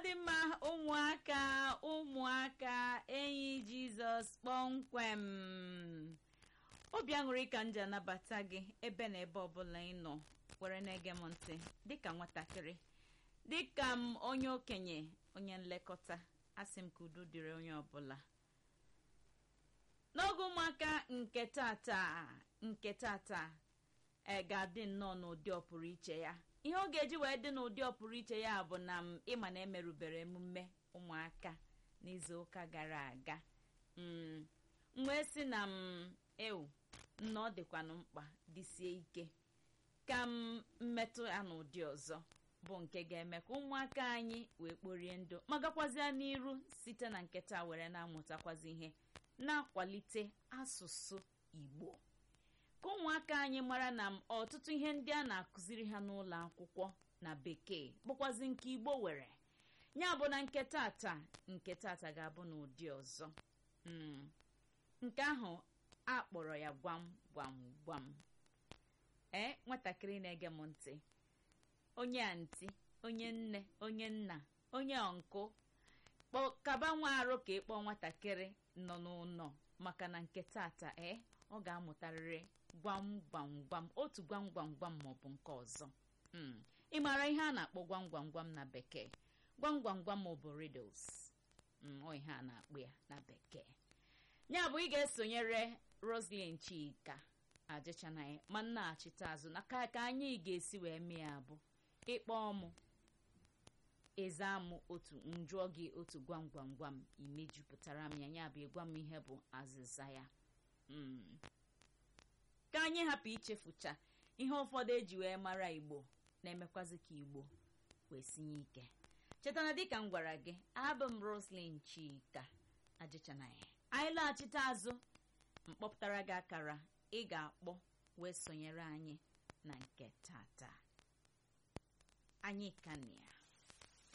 dị mma ụmụaka ụmụaka enyi jizọs kpọmkwem obi aṅụrị ka m ji anabata gị ebe na ebe ọbụla ị nọ were na-ege m ntị dịka nwatakịrị dịka m onye okenye onye nlekọta asị m ka udo dịrị onye ọbụla n'oge ụmụaka nke tata nke tata e ga-adị nnọọ n'ụdị ọpụrụ iche ya ihe ọ ga-eji wee dị n'ụdị ọpụrụ iche ya bụ na m ịma na emerụbere emume ụmụaka n'izu ụka gara aga m wee sị na m ewu na ọ dịkwanụ mkpa dịsie ike ka m mmetụ ya n'ụdị ọzọ bụ nke ga-eme ka ụmụaka anyị wee kporie ndụ ma gakwazịa n'iru site na nketa were na-amụtakwazi ihe na-akwalite asụsụ igbo ka ụmụaka anyị mara na ọtụtụ ihe ndị a na-akụziri ha n'ụlọ akwụkwọ na bekee bụkwazi nke igbo were ya bụ na nke tata nke tata ga-abụ n'ụdị ọzọ nke ahụ a kpọrọ ya gwam gwam gwam ee nwatakịrị na-ege m ntị onye antị onye nne onye nna onye ọnkụ kaba nwa arụ ka ịkpọ nwatakịrị nọ n'ụlọ maka na nke tata ee ọ ga-amụtarịrị gwam gwam gwam otu gwam gwam gwam maọbụ nke ọzọ ị maara ihe a na-akpọ gwam gwam gwam na bekee gwam gwam gwam maọbụ riddles ọ ihe a na-akpọ ya na bekee ya bụ ị ga-esonyere roslyn chika ajịchanaghị ma nnaghachite azụ na ka ka anyị ga-esi wee mee ya bụ ịkpọ ọmụ eze amụ otu njụọ gị otu gwam gwam gwam imejupụtara m ya ya bụ ịgwa m ihe bụ azịza ya ka anyị hapụ ichefucha ihe ụfọdụ eji wee mara igbo na-emekwazi ka igbo wee sinye ike chetana dịka m gwara gị abụ m roslyn chika ajịchanaghị anyị laghachite azụ mkpọpụtara gị akara ị ga-akpọ wee sonyere anyị na nke tata anyị ka na ya